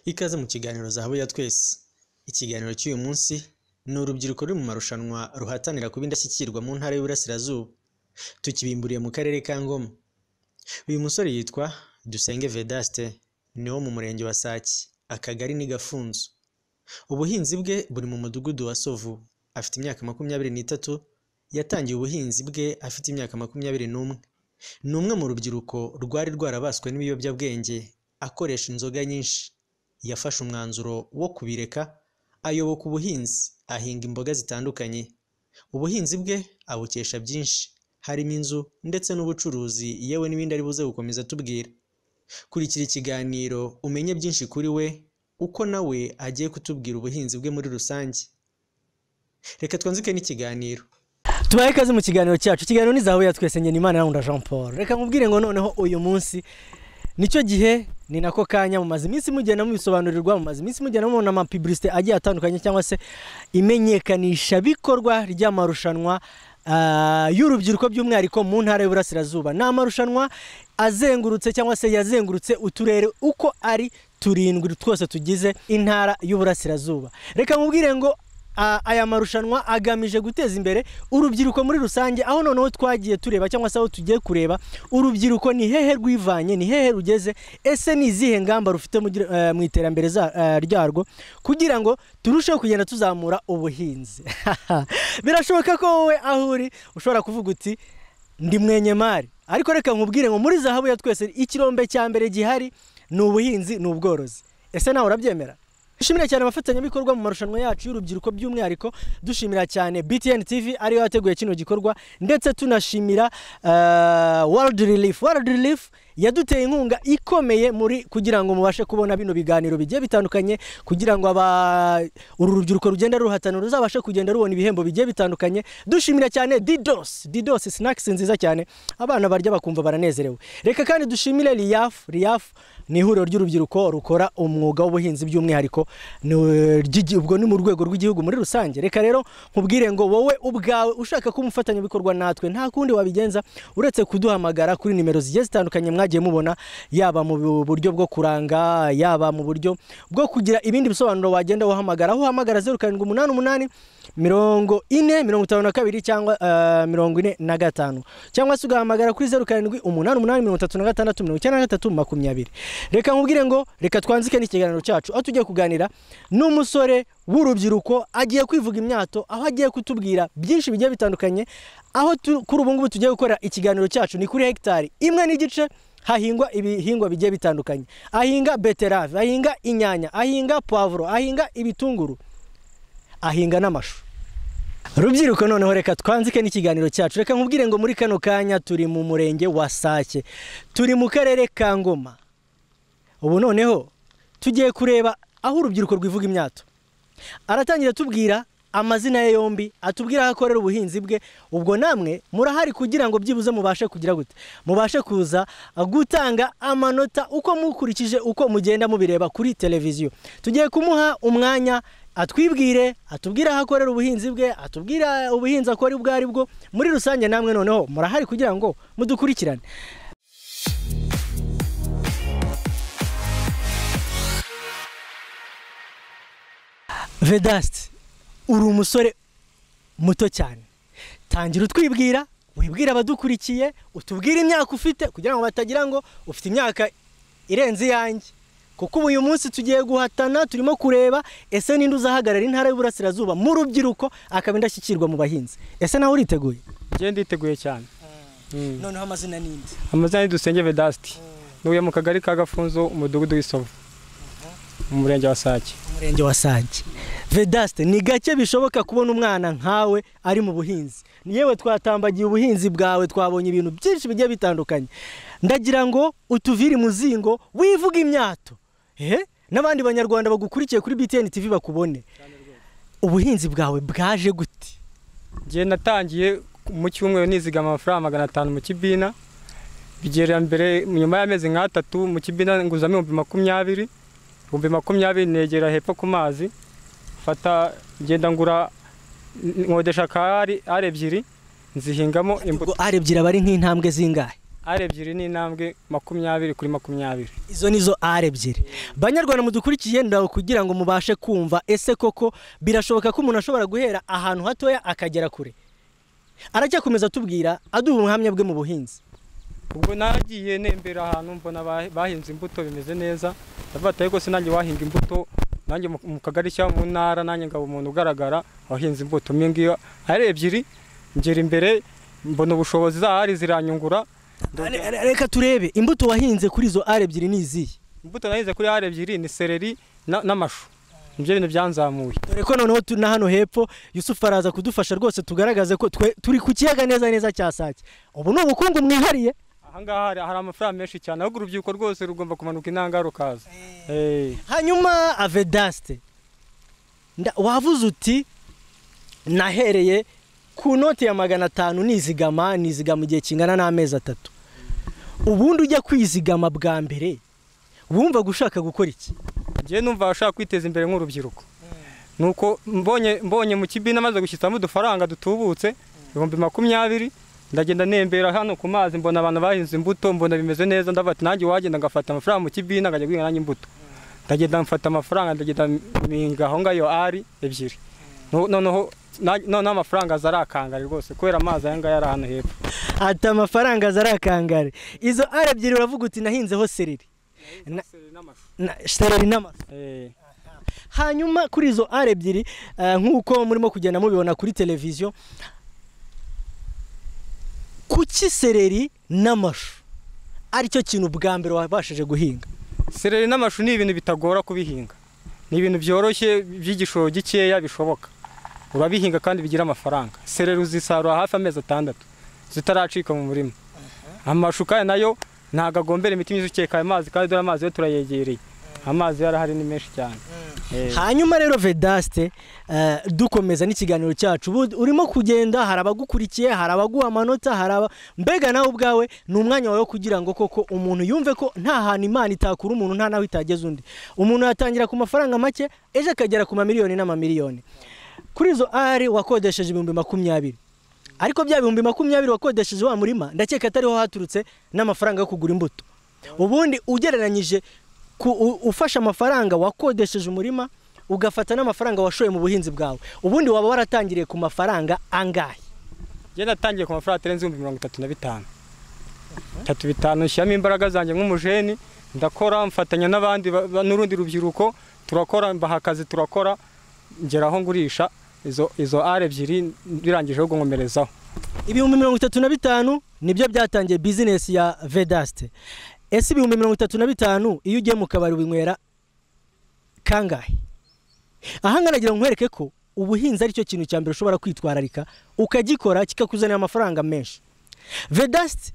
ikaze mu kiganiro zahabu ya twese ikiganiro cy'uyu munsi ni urubyiruko ruri mu marushanwa ruhatanira kuba indashyikirwa mu ntara y'Iburasirazuba tukibimburiye mu karere ka Ngoma uyu musore yitwa Dusenge Vedaste ni wo mu murenge wa Sake akagari ni Gafunzo ubuhinzi bwe buri mu mudugudu wa Sovu afite imyaka makumyabiri n'itatu yatangiye ubuhinzi bwe afite imyaka makumyabiri n'umwe ni umwe mu rubyiruko rwari rwarabaswe n'ibiyobyabwenge akoresha inzoga nyinshi yafashe umwanzuro wo kubireka ayoboka ubuhinzi ahinga imboga zitandukanye ubuhinzi bwe abukesha byinshi harimo inzu ndetse n'ubucuruzi yewe n'ibindi ari buze gukomeza atubwira kurikira ikiganiro umenye byinshi kuri we uko nawe agiye kutubwira ubuhinzi bwe muri rusange reka twanzike n'ikiganiro tubahe ikaze mu kiganiro cyacu ikiganiro ni zahabu ya twese ngenimana na jean paul reka mubwire ngo noneho uyu munsi nicyo gihe ni nako kanya mumaze iminsi mugenda mubisobanurirwa mumaze iminsi mugenda mubona amapiburisite agiye atandukanye cyangwa se imenyekanisha bikorwa ry'amarushanwa ah, y'urubyiruko by'umwihariko mu ntara y'uburasirazuba ni amarushanwa azengurutse cyangwa se yazengurutse uturere uko ari turindwi twose tugize intara y'uburasirazuba reka mubwire ngo a- aya marushanwa agamije guteza imbere urubyiruko muri rusange aho noneho twagiye tureba cyangwa se aho tugiye kureba urubyiruko ni hehe rwivanye ni hehe rugeze ese ni izihe ngamba rufite mugira- eh, mu iterambere za- eh, ryarwo kugira ngo turusheho kugenda tuzamura ubuhinzi birashoboka ko wowe aho uri ushobora kuvuga uti ndi mwenyemari ariko reka nkubwire ngo muri zahabu ya twese ikirombe cya mbere gihari ni ubuhinzi ni ubworozi ese nawe urabyemera dushimira cyane abafatanyabikorwa mu marushanwa yacu y'urubyiruko by'umwihariko dushimira cyane btn tv ariyo yateguye kino gikorwa ndetse tunashimira uh, world relief world relief yaduteye inkunga ikomeye muri kugira ngo mubashe kubona bino biganiro bigiye bitandukanye kugira ngo aba uru rubyiruko rugenda ruhatana ruzabashe kugenda rubona ibihembo bigiye bitandukanye dushimira cyane didos didos snacks nziza cyane abana barya bakumva baranezerewe reka kandi dushimire riyaf riyaf ni ihuriro ry'urubyiruko rukora umwuga w'ubuhinzi by'umwihariko ni- ry'igi- ubwo ni mu rwego rw'igihugu muri rusange reka rero nkubwire ngo wowe ubwawe ushaka kuba umufatanyabikorwa natwe nta kundi wabigenza uretse kuduhamagara kuri nimero zigiye zitandukanye mwagiye mubona yaba mu bu- buryo bwo kuranga yaba mu buryo bwo kugira ibindi bisobanuro wagenda uhamagara aho uhamagara zeru karindwi umunani umunani mirongo ine mirongo itanu na kabiri cyangwa eh, mirongo ine na gatanu cyangwa se ugahamagara kuri zeru karindwi umunani umunani mirongo itatu na gatandatu mirongo icyenda na gatatu makumyabiri reka nkubwire ngo reka twanzike n'ikiganiro cyacu aho tugiye kuganira n'umusore w'urubyiruko agiye kwivuga imyato aho agiye kutubwira byinshi bigiye bitandukanye aho tu- kuri ubu ngubu tugiye gukora ikiganiro cyacu ni kuri hegitari imwe n'igice hahingwa ibihingwa bigiye bitandukanye ahinga beterave ahinga inyanya ahinga puwavuro ahinga ibitunguru ahinga n'amashu rubyiruko noneho reka twanzike n'ikiganiro cyacu reka nkubwire ngo muri kano kanya turi mu murenge wa sake turi mu karere ka ngoma ubu noneho tugiye kureba aho urubyiruko rwivuga imyato aratangira atubwira amazina ye yombi atubwira aho akorera ubuhinzi bwe ubwo namwe murahari kugira ngo byibuze mubashe kugira gute mubashe kuza gutanga amanota uko mukurikije uko mugenda mubireba kuri televiziyo tugiye kumuha umwanya atwibwire atubwire aho akorera ubuhinzi bwe atubwire ubuhinzi akora ubwo ari bwo muri rusange namwe noneho murahari kugira ngo mudukurikirane vedasite uri umusore muto cyane tangira utwibwira wibwira abadukurikiye utubwire imyaka ufite kugira ngo batagira ngo ufite imyaka irenze iyanjye kuko ubu uyu munsi tugiye guhatana turimo kureba ese ninde uzahagarara intara y'uburasirazuba mu rubyiruko akaba indashyikirwa mu bahinzi ese nawe uriteguye njye nditeguye cyane noneho amazina n'indi amazina ni dusenge vedasiti ntuye mu kagari ka gafunzo umudugudu w'isovu mu murenge wa sake umurenge wa sage vedaste ni gake bishoboka kubona umwana nkawe ari mu buhinzi yewe twatambagiye ubuhinzi bwawe twabonye ibintu byinshi bigiye bitandukanye ndagira ngo utuvire muzingo wivuga imyato ehe n'abandi banyarwanda bagukurikiye kuri btn tv bakubone ubuhinzi bwawe bwaje gute njye natangiye mu cyumweru nizigama amafaranga magana atanu mu kibina bigera mbere nyuma y'amezi nk'atatu mu kibina nguzamo ibihumbi makumyabiri ibihumbi makumyabiri negera hepfo ku mazi mfata ngenda ngura nkodesha ka ari ebyiri nzihingamo imbuto ubwo arebyira aba ari nk'intambwe zingahe ari ebyiri n'intambwe makumyabiri kuri makumyabiri izo ni zo ari ebyiri banyarwanda mudukurikiye ndaho kugira ngo mubashe kumva ese koko birashoboka ko umuntu ashobora guhera ahantu hatoya akagera kure aracyakomeza atubwira aduha ubuhamya bwe mu buhinzi ubwo nagiye nembera ahantu mbona ba- bahinze imbuto bimeze neza ndavuga ati ariko se nanjye wahinga imbuto nanjye mu- mu kagari cyangwa mu ntara nanjye ngaba umuntu ugaragara wahinze imbuto mwe ngiyo ari ebyiri ngera imbere mbona ubushobozi zahari ziranyungura Re- re- reka turebe imbuto wahinze kuri izo ari ebyiri ni izihe imbuto nahinze kuri hari ebyiri ni seleri na- n'amashu nibyo bintu byanzamuye dore ko noneho tu- na hano hepfo yusufu araza kudufasha rwose tugaragaze ko twe turi ku kiyaga neza neza cya sake ubu ni ubukungu mwihariye ahangaha hari- hari amafaranga menshi cyane ahubwo urubyiruko rwose rugomba kumanuka intanga rukaza Eh, hanyuma avedaste nda- wavuze uti nahereye ku noti ya magana atanu nizigama nizigama igihe kingana n'amezi atatu ubundi ujya kwizigama bwa mbere wumva gushaka gukora iki njyewe numva ashaka kwiteza imbere nk'urubyiruko nuko mbonye mbonye mu kibina maze gushyitsamo udufaranga dutubutse ibihumbi makumyabiri ndagenda nembera hano ku mazi mbona abantu bahinze imbuto mbona bimeze neza ndavuga ati nanjye wagenda ngafata amafaranga mu kibina nkajya guhinga nanjye imbuto ndagenda mfata amafaranga ndagenda mpinga aho ngayo ari ebyiri No- noneho na- noneho amafaranga aza arakangari rwose kubera amazi aya ngaya ari ahantu hepfo ati amafaranga zarakangare izo ara ebyiri uravuga uti nahinzeho sereri Na- na- sereri n'amafi Eh, hanyuma kuri izo ara ebyiri eh, nk'uko murimo kugenda mubibona kuri televiziyo kuki sereri n'amashu aricyo kintu bwa mbere wabashije guhinga sereri n'amashu ni ibintu bitagora kubihinga ni ibintu byoroshye by'igishoro gikeya bishoboka urabihinga kandi bigira amafaranga sereri uzisarura hafi amezi atandatu zitaracika mu murima amashu kandi nayo ntabwo agombera imiti myiza ukeka ayo mazi kandi dore amazi yo turayegereye amazi yo arahari ni menshi cyane Eh, hanyuma rero vedaste eh, dukomeza n'ikiganiro cyacu ubu urimo kugenda hari abagukurikiye hari abaguha amanota hari aba mbega nawe ubwawe ni umwanya wawe wo kugira ngo koko umuntu yumve ko nta hantu imana itakura umuntu nta naho itageza undi umuntu yatangira ku mafaranga make ejo akagera ku mamiliyoni n'amamiliyoni kuri izo ari wakodesheje ibihumbi makumyabiri ariko bya bihumbi makumyabiri wakodesheje wa murima ndakeka atariho haturutse n'amafaranga yo kugura imbuto ubundi ugereranyije ku, u, ufashe amafaranga wakodesheje umurima ugafata n'amafaranga washoye mu buhinzi bwawe ubundi waba waratangiriye ku mafaranga angahe njye natangiye ku mafaranga atarenze ibihumbi mirongo itatu na bitanu itatu bitanu nshyiramo imbaraga zanjye nk'umujeni ndakora mfatanya n'abandi ba- ba- n'urundi rubyiruko turakora mbaha akazi turakora ngera aho ngurisha izo izo ari ebyiri birangije ahubwo nkomerezaho ibihumbi mirongo itatu na bitanu nibyo byatangiye bizinesi ya vedaste ese ibihumbi mirongo itatu na bitanu iyo ugiye mu kabari winywera kangahe ahanga nagira ngo nkwereke ko ubuhinzi aricyo kintu cya mbere ushobora kwitwararika ukagikora kikakuzanira amafaranga menshi vedasiti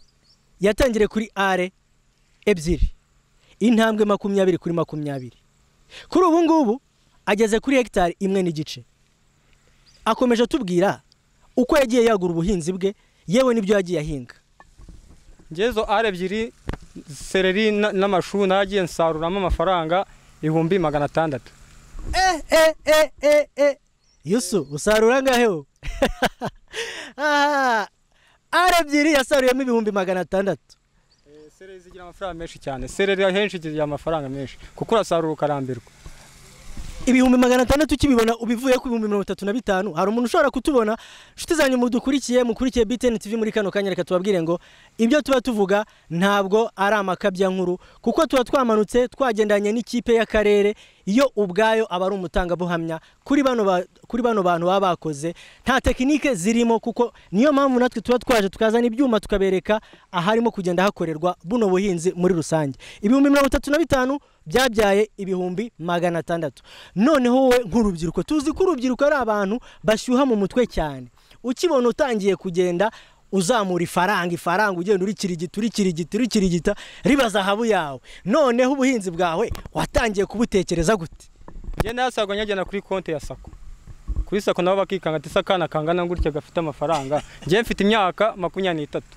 yatangiriye kuri are ebyiri intambwe makumyabiri kuri makumyabiri kuri ubu ngubu ageze kuri hegitari imwe n'igice akomeje atubwira uko yagiye yagura ubuhinzi bwe yewe n'ibyo yagiye ahinga njye izo ari ebyiri sereri na- n'amashu nagiye nsaruramo amafaranga ibihumbi magana atandatu eh, eh, eh, eh, eh. yusu usarura angahe wowe Ah, ara ebyiri yasaruyemo ibihumbi magana atandatu Eh, sereri zigira amafaranga menshi cyane sereri ahenshi zigira amafaranga menshi kuko urasarura ukarambirwa ibihumbi magana atandatu ukibibona ubivuye ku bihumbi mirongo itatu na bitanu hari umuntu ushobora kutubona inshuti zanyu mudukurikiye mukurikiye btn tv muri kano kanya reka tubabwire ngo ibyo tuba tuvuga ntabwo ari amakabya nkuru kuko tuba twamanutse twagendanye n'ikipe y'akarere yo ubwayo aba ari umutangabuhamya kuri bano ba- kuri bano bantu baba bakoze nta tekinike zirimo kuko niyo mpamvu natwe tuba twaje tukazana ibyuma tukabereka aharimo kugenda hakorerwa buno buhinzi muri rusange ibihumbi mirongo itatu na bitanu byabyaye ibihumbi magana atandatu noneho wowe nk'urubyiruko tuzi ko urubyiruko ari abantu bashyuha mu mutwe cyane ukibona utangiye kugenda uzamura ifaranga ifaranga ugenda urikirigita urikirigita urikirigita riba zahabu yawe noneho ubuhinzi bwawe watangiye kubutekereza gute njye nayasaga nyagenda kuri konti ya sako kuri sako nabo bakikanga ati se akana kangana gutya gafite amafaranga njye mfite imyaka makumyabiri n'itatu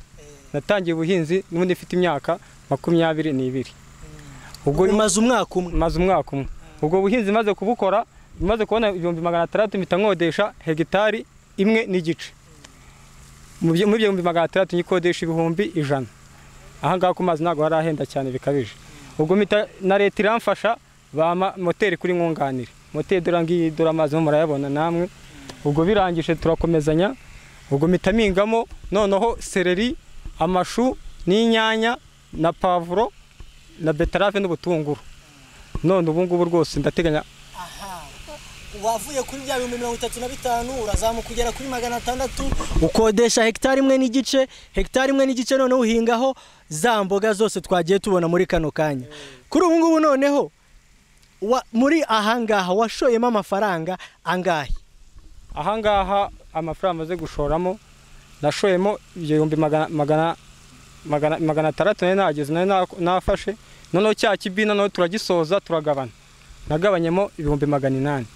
natangiye ubuhinzi n'ubundi mfite imyaka makumyabiri n'ibiri ubwo umaze umwaka umwe maze umwaka umwe ubwo buhinzi maze kubukora maze kubona ibihumbi magana atandatu mpita nkodesha hegitari imwe n'igice Mu byo- muri ibyo bihumbi magana atandatu nyikodesha ibihumbi ijana aha ngaha ku mazi ntabwo harahenda cyane bikabije ubwo mpita na leta iramfasha bampa moteri kuri nkunganire moteri dore ngiyi dore amazi murayabona namwe ubwo birangije turakomezanya ubwo mpita mpingamo noneho sereri amashu n'inyanya na pavuro na beterave n'ubutunguru none ubu ngubu rwose ndateganya wavuye kuri bya bihumbi mirongo itatu na bitanu urazamuka ugera kuri magana atandatu ukodesha hegitari imwe n'igice hegitari imwe n'igice noneho uhingaho za mboga zose twagiye tubona muri kano kanya kuri ubu ngubu noneho wa- muri ahangaha washoyemo amafaranga angahe aha ngaha amafaranga amaze gushoramo nashoyemo igihumbi magana magana magana magana atandatu nari nahageze nari na- nafashe noneho cya kibi noneho turagisoza turagabana nagabanyemo ibihumbi magana inani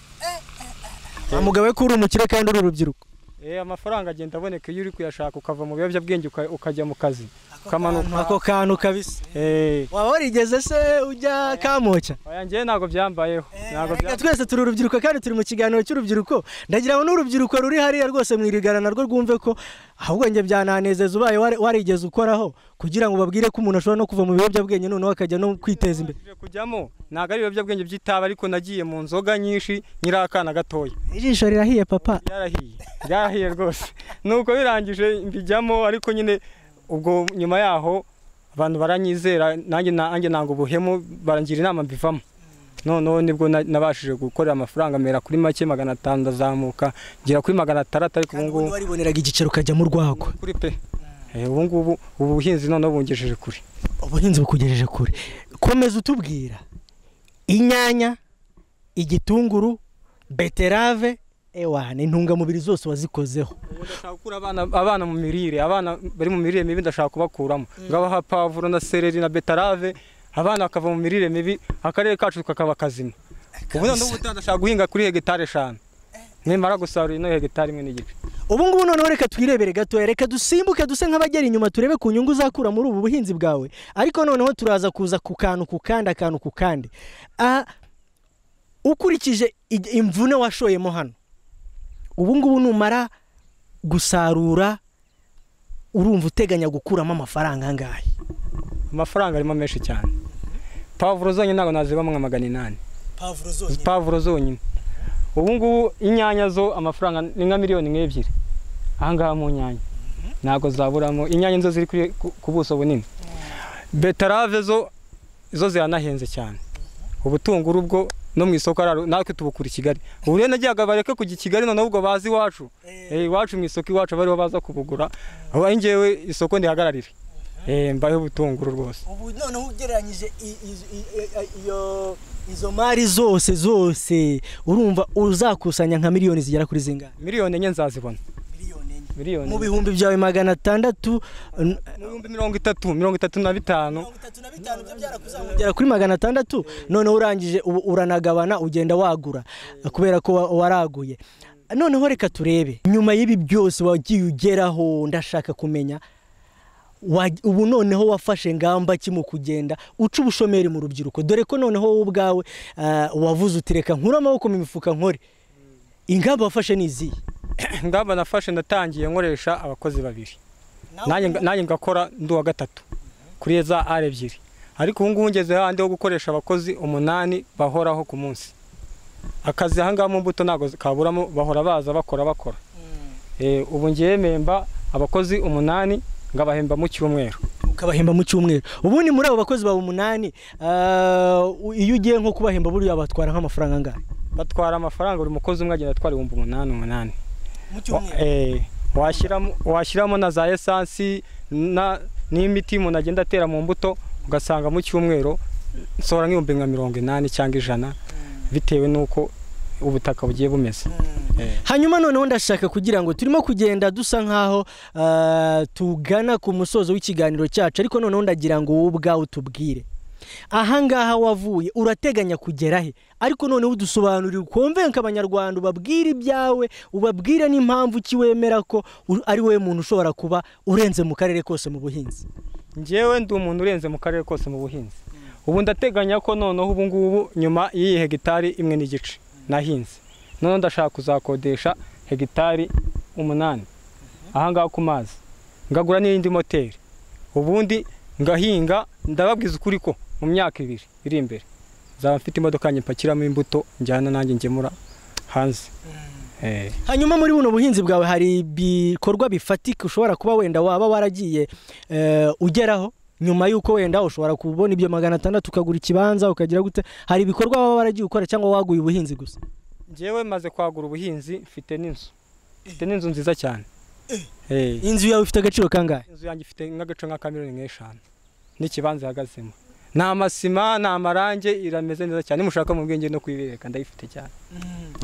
umugabo we ko uri umukire kandi uri urubyiruko Eh, amafaranga agenda aboneka iyo uri kuyashaka ukava mu biyobyabwenge uka- ukajya mu kazi ukamanuka ako kantu kabisa Eh, waba warigeze se ujya kamoca oya njyewe ntabwo byambayeho ntabwo Reka byambayeho twese turi urubyiruko kandi turi mu kiganiro cy'urubyiruko ndagira ngo n'urubyiruko ruri hariya rwose mwirigana narwo rwumve ko ahubwo njye byananezeza ubaye wari- warigeze ukoraho kugira ngo babwire ko umuntu ashobora no kuva mu biyobyabwenge noneho akajya no kwiteza imbere Nabashije kujyamo ntabwo ari ibiyobyabwenge by'itaba ariko nagiye mu nzoga nyinshi nyiri akana gatoya ijisho rirahiye papa byarahiye byarahiye rwose nuko birangije mbijyamo ariko nyine ubwo nyuma yaho abantu baranyizera nanjye na- nanjye nanga ubuhemu barangira inama mbivamo noneho nibwo na- nabashije gukorera amafaranga mera kuri make magana atanu ndazamuka ngera kuri magana atandatu ariko ubu ngubu wariboneraga igiceri ukajyamo urwagwa kuri pe Eh, ubu ngubu ubu buhinzi noneho bungejeje kure ubuhinzi bukugejeje kure komeza utubwira inyanya igitunguru beterave ewa ni intungamubiri zose wazikozeho Ubu ndashaka gukura abana abana mu mirire abana bari mu mirire mibi ndashaka kubakuramo ngabaha pavuro na sereri na betarave abana bakava mu mirire mibi akarere kacu kakaba kazima ubu noneho ubu ndashaka guhinga kuri hegitari eshanu nimara gusarura ino hegitari imwe n'igice ubu ngubu noneho reka twirebere gatoya reka dusimbuke duse nk'abagera inyuma turebe ku nyungu uzakura muri ubu buhinzi bwawe ariko noneho turaza kuza ku kantu ku kandi akantu ku kandi Ah, ukurikije ig- imvune washoyemo hano ubu ngubu numara gusarura urumva uteganya gukuramo amafaranga angahe amafaranga arimo menshi cyane pavuro zonyine ntabwo nazibamo nka magana inani pavuro zonyine ubu ngubu inyanya zo amafaranga ni nka miliyoni nk'ebyiri aha ngaha mu nyanya ntabwo zaburamo inyanya zo ziri kuri- ku- ku buso bunini betarave zo zo ziranahenze cyane ubutunguru bwo no mu isoko araro natwe tubukura i kigali ubu rero nagiye bareke kujya i kigali noneho ubwo bazi iwacu Eh, iwacu mu isoko iwacu bariho baza kubugura aho ari njyewe isoko ndihagararire Eh, mbayeho ubutunguru rwose ubu noneho ugereranyije iyo izo mari zose zose urumva uzakusanya nka miliyoni zigera kuri zingahe miliyoni enye nzazibona miliyoni enye miliyoni mu enye. bihumbi byawe magana atandatu n- mu bihumbi mirongo itatu mirongo itatu na bitanu ugera kuri magana atandatu noneho urangije ubu uranagabana ugenda wagura kubera ko wa- waraguye noneho reka turebe nyuma y'ibi byose wagiye ugeraho ndashaka kumenya wa- ubu noneho wafashe ngamba ki mu kugenda uca ubushomeri mu rubyiruko dore ko noneho wowe ubwawe ah, wavuze uti reka nkure amaboko mu mifuka nkore ingamba wafashe ni izihe ngamba nafashe ndatangiye nkoresha abakozi babiri nanjye nga- nanjye ngakora ndi uwa gatatu kuri za ari ebyiri ariko ubu ngubu ngeze handi ho gukoresha abakozi umunani bahoraho ku munsi akazi aha ngaha mu mbuto ntabwo kaburamo bahora baza bakora bakora Eh, ubu ngiye mpemba abakozi umunani ngabahemba mu cyumweru ukabahemba mu cyumweru ubundi muri abo bakozi bawe umunani ah, u- iyo ugiye nko kubahemba buriya batwara nk'amafaranga angahe batwara amafaranga buri mukozi umwe agenda atwara ibihumbi umunani umunani Wa- eh, washyiramo washyiramo na za esansi na n'imiti umuntu agenda atera mu mbuto ugasanga mu cyumweru nsohora nk'ibihumbi nka mirongo inani cyangwa ijana bitewe n'uko ubutaka bugiye bumeze Eh, hanyuma noneho ndashaka kugira ngo turimo kugenda dusa nk'aho ah, tugana ku musozo w'ikiganiro cyacu ariko noneho ndagira ngo wowe ubwawe utubwire ahangaha wavuye urateganya kugera he ariko noneho udusobanurire ukonvenka abanyarwanda ubabwire ibyawe ubabwire n'impamvu ki wemera ko u- ari wowe muntu ushobora kuba urenze mu karere kose mu buhinzi njyewe ndi umuntu urenze mu karere kose mu buhinzi ubu ndateganya ko noneho ubu ngubu nyuma y'iyi hegitari imwe n'igice nahinze noneho ndashaka kuzakodesha hegitari umunani aha ngaha ku mazi ngagura n'iyindi moteri ubundi ngahinga ndababwiza ukuri ko mu myaka ibiri iri imbere nzaba mfite imodoka nyipakiramo imbuto njyana nanjye ngemura hanze Eh. hanyuma muri buno buhinzi bwawe hari ibikorwa bifatika ushobora kuba wenda waba waragiye eh, ugeraho nyuma y'uko wenda ushobora kubona ibyo magana atandatu ukagura ikibanza ukagira gute hari ibikorwa waba waragiye ukora cyangwa waguye ubuhinzi gusa njyewe maze kwagura ubuhinzi mfite n'inzu mfite n'inzu nziza cyane Eh, inzu yawe ifite agaciro kangahe inzu yanjye ifite nk'agace nka miliyoni nk'eshanu n'ikibanza ihagazemo nta masima nta marange irameze neza cyane nimushaka mu bwenge no kuyibereka ndayifite cyane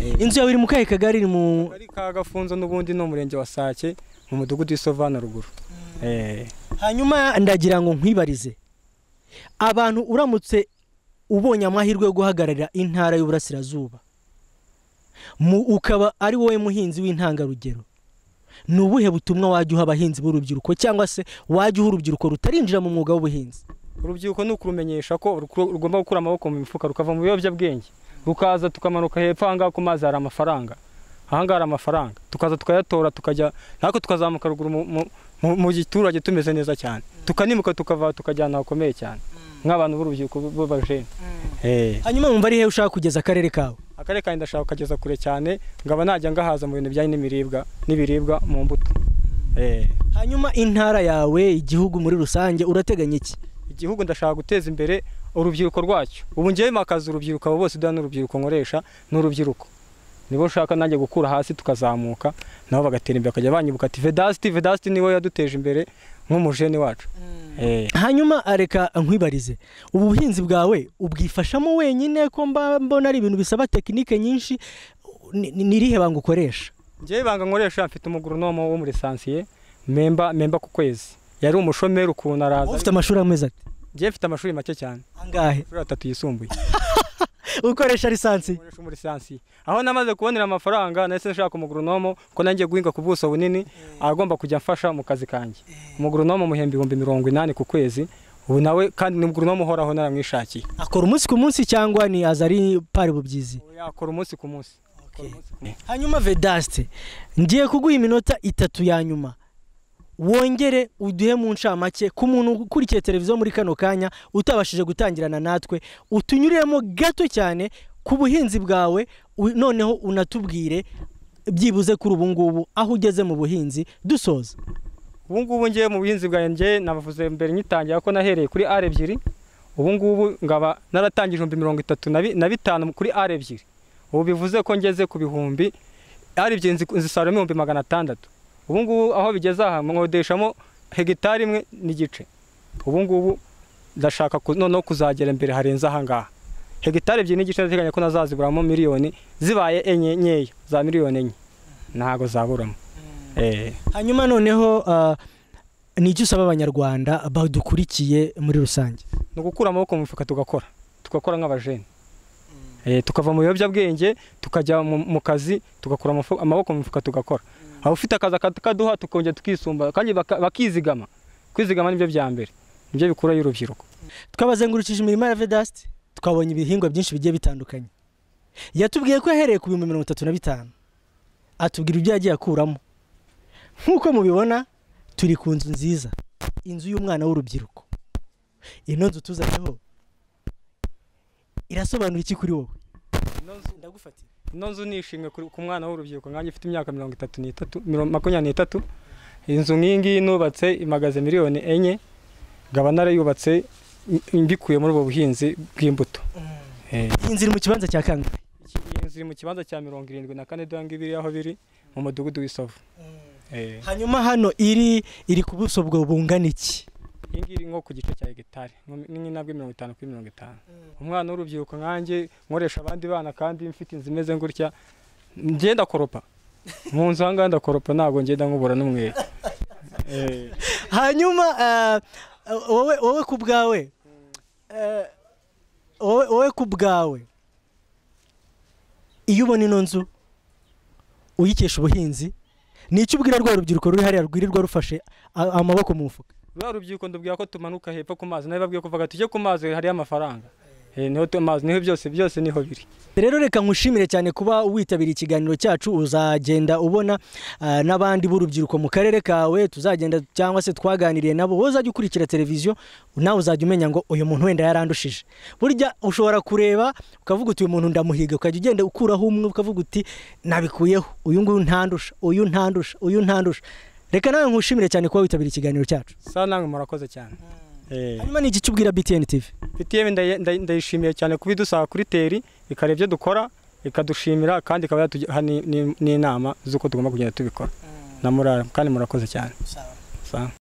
Eh, inzu yawe iri mu kahe kagari iri mu Akagari ka gafunzo n'ubundi ni umurenge wa sake mu mudugudu w'isovana ruguru Eh. hanyuma ndagira ngo nkwibarize abantu uramutse ubonye amahirwe yo guhagararira intara y'uburasirazuba mu ukaba ari wowe muhinzi w'intangarugero ni ubuhe butumwa wajya uha abahinzi b'urubyiruko cyangwa se wajya uha urubyiruko rutarinjira mu mwuga w'ubuhinzi urubyiruko ni ukurumenyesha ko rukuru- rugomba gukura amaboko mu mifuka rukava mu biyobyabwenge rukaza tukamanuka hepfo ahangaha ku mazi hari amafaranga ahangaha hari amafaranga tukaza tukayatora tukajya natwe tukazamuka ruguru mu- mu- mu- mu giturage tumeze neza cyane tukanimuka tukava tukajyana hakomeye cyane nk'abantu b'urubyiruko b'abajene hanyuma wumva ari hehe ushaka kugeza akarere kawe akarere kanjye ndashaka kugeza kure cyane ngaba najya ngahaza mu bintu bijyanye n'imiribwa n'ibiribwa mu mbuto Eh. hanyuma intara yawe igihugu muri rusange urateganya iki igihugu ndashaka guteza imbere urubyiruko rwacyo ubu ngewe makaza urubyiruko abo bose dore n'urubyiruko nkoresha n'urubyiruko nibo nshaka nanjye gukura hasi tukazamuka nabo bagatera imbere bakajya banyibuka ati vedasiti vedasiti niwe yaduteje imbere nk'umujene wacu Eh. hanyuma reka nkwibarize ubu buhinzi bwawe ubwifashamo wenyine ko mba mbona ari ibintu bisaba tekinike nyinshi ni ni- ni irihe banga ukoresha ngewe ibanga nkoresha mfite umugurunomo wo muri sansiye memba memba ku kwezi yari umushomeri ukuntu araza ufite amashuri ameze ati ngewe mfite amashuri make cyane angahe amashuri atatu yisumbuye ukoresha lisansi Nkoresha muri sansi aho namaze kubonera amafaranga nahise nshaka umugurunomo ko nanjye guhinga ku buso bunini agomba kujya amfasha mu kazi kanjye umugurunomo muhemba ibihumbi mirongo inani ku kwezi ubu nawe kandi ni umugurunomo uhoraho naramwishakiye akora umunsi ku munsi cyangwa ni aza ari pari bubyizi Ubu yakora umunsi ku munsi hanyuma vedaste ngiye kuguha iminota itatu ya nyuma wongere uduhe mu ncamake ku muntu ukurikiye televiziyo muri kano kanya utabashije gutangirana natwe utunyuriremo gato cyane ku buhinzi bwawe u- noneho unatubwire byibuze kuri ubu ngubu aho ugeze mu buhinzi dusoza ubu ngubu ngiye mu buhinzi bwanjye navuze mbere nyitangira ko nahereye kuri R ebyiri ubu ngubu ngaba naratangije ibihumbi mirongo itatu na bi- na bitanu kuri R ebyiri ubu bivuze ko ngeze ku bihumbi R ebyiri nzi- nzisaruramo ibihumbi magana atandatu ubu ngubu aho bigeze aha nkodeshamo hegitari imwe n'igice ubu ngubu ndashaka ku- noneho kuzagera imbere harenze aha ngaha hegitari ebyiri n'igice ndateganya ko nazaziburamo miliyoni zibaye enye nkeya za miliyoni enye ntabwo zaburamo eh. hanyuma noneho ah, ni icyo usaba abanyarwanda badukurikiye muri rusange ni ugukura amaboko mu mifuka tugakora tugakora nk'abajene Eh, tukava mu biyobyabwenge tukajya mu mu kazi tugakura amafu- amaboko mu mifuka tugakora aho ufite akazi akaduha tukongera tukisumba kandi baka- bakizigama kwizigama nibyo bya mbere nibyo bikurayo urubyiruko twabazengurukije imirima ya vedasite twabonye ibihingwa byinshi bigiye bitandukanye yatubwiye ko yahereye ku bihumbi mirongo itatu na bitanu atubwira ibyo yagiye akuramo nk'uko mubibona turi ku nzu nziza inzu y'umwana w'urubyiruko ino nzu tuzanyeho irasobanura iki kuri wowe ndagufatira ino nzu ni ishimwe kuri- ku mwana w'urubyiruko nkanjye ufite imyaka mirongo itatu n'itatu mirongo- makumyabiri n'itatu inzu nk'iyi ngiyi nubatse imagaze miliyoni enye ngaba narayubatse i- mbikuye muri ubu buhinzi bw'imbuto Eh. iyi nzu iri mu kibanza cya kangahe Iki- iyi nzu iri mu kibanza cya mirongo irindwi na kane dore ngibiri aho biri mu mudugudu w'isovu Eh, hanyuma hano iri iri ku buso bwo bungana iki iyi ngiyi iri nko ku gice cya hegitari nko- ni nk'inabwe mirongo itanu kuri mirongo itanu umwana w'urubyiruko nkanjye nkoresha abandi bana kandi mfite inzu imeze gutya ngenda koropa mu nzu ahangaha ndakoropa ntabwo ngenda nkubura n'umwere Eh, hanyuma eh, eh, wowe wowe ku bwawe eh, wowe wowe ku bwawe iyo ubona ino nzu uyikesha ubuhinzi ni icyo ubwira rwa rubyiruko ruri hariya rwirirwa rufashe a- amaboko mu mufuka rwa rubyiruko ndubwira ko tumanuka hepfo ku mazi nabibabwiye kuvuga tujye ku mazi hariyo amafaranga Eh, niho tu- amazi niho byose byose niho biri rero reka nkushimire cyane kuba witabira ikiganiro cyacu uzagenda ubona ah, n'abandi b'urubyiruko mu karere kawe tuzagenda cyangwa se twaganiriye nabo wowe uzajya ukurikira televiziyo nawe uzajya umenya ngo uyu muntu wenda yarandushije burya ushobora kureba ukavuga uti uyu muntu ndamuhiga ukajya ugenda ukuraho umwe ukavuga uti nabikuyeho uyu nguyu ntandusha uyu ntandusha uyu ntandusha reka nawe nkushimire cyane kuba witabira ikiganiro cyacu sa namwe murakoze cyane Eh. hanyuma ni iki cyo ubwira BTN TV PTM ndaye- ndaye- ndayishimiye cyane kuba idusanga kuri teri ikareba ibyo dukora ikadushimira kandi ikaba yatuha ni- ni- n'inama z'uko tugomba kugenda tubikora na murara kandi murakoze cyane Sawa.